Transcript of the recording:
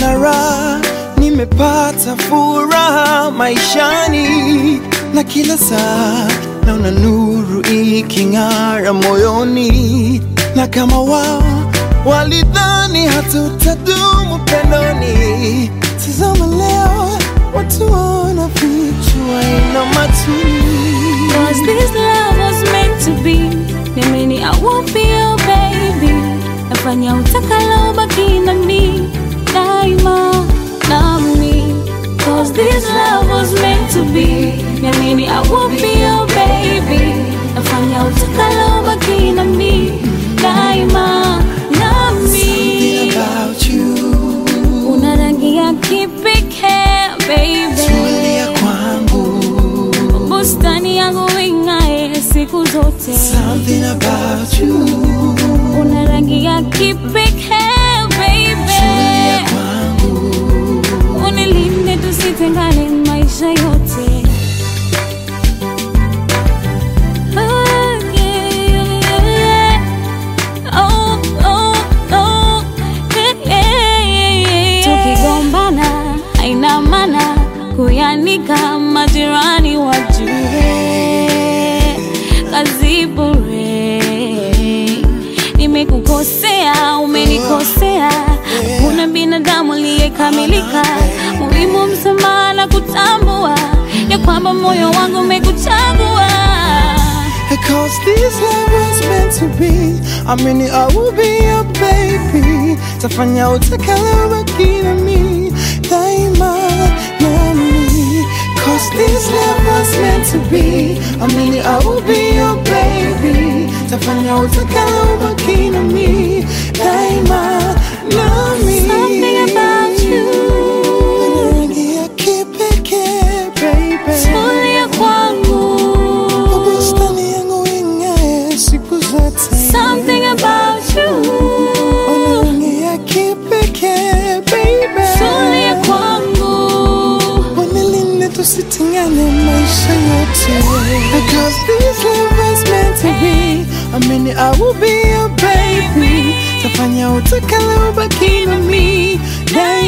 naona raha, nimepata furaha maishani, na kila saa naona nuru iking'ara moyoni, na kama wao walidhani hatutadumu pendoni, tazama leo watu wanafichwa ina matuni Cause this love was meant to be Niamini I won't be your baby Nafanya utakalo baki na mi Daima nami Cause this love was meant to be Niamini I won't be your baby Nafanya utakalo baki na mi Daima Something nami about you Una rangi ya kipekee baby tulia kwangu bustani yangu ing'ae siku zote, Something about you una rangi ya kipekee baby, kwangu unilinde tusitengane maisha yote. Oh, yeah, yeah. Oh, oh, oh, yeah, yeah, yeah. Tukigombana haina maana kuyanika majirani wajue kazi bure. Nimekukosea, umenikosea, kuna binadamu aliyekamilika. Muhimu msamaha na kutambua ya kwamba moyo wangu umekuchagua. Cause this love was meant to be I mean I will be your baby Tafanya utakalo baki na mi Daima nami Cause this love was meant to be I mean I will be your baby Tafanya utakalo baki na mi Daima nami Something about you. Rangi ya kipekee baby Tulia kwangu. Bustani yangu ing'ae siku zote Something about you. Rangi ya kipekee baby Tulia kwangu. Wanilinde tusitengane maisha yote Because this love was meant to be I mean I will be your baby Tafanya utakalo baki na mi Daima